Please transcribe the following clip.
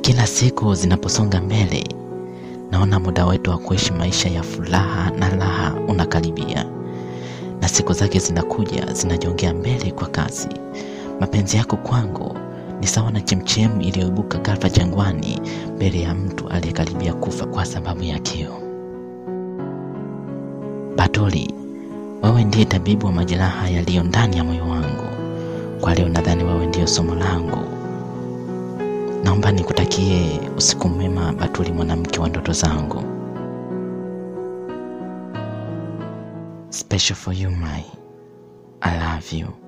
kila siku zinaposonga mbele, naona muda wetu wa kuishi maisha ya furaha na raha unakaribia, na siku zake zinakuja zinajongea mbele kwa kasi. Mapenzi yako kwangu ni sawa na chemchemu iliyoibuka ghafla jangwani mbele ya mtu aliyekaribia kufa kwa sababu ya kiu. Batoli, wewe ndiye tabibu wa majeraha yaliyo ndani ya moyo wangu. Kwa leo nadhani wewe ndiyo somo langu. Naomba nikutakie usiku mwema, Batuli, mwanamke wa ndoto zangu. Special for you my I love you.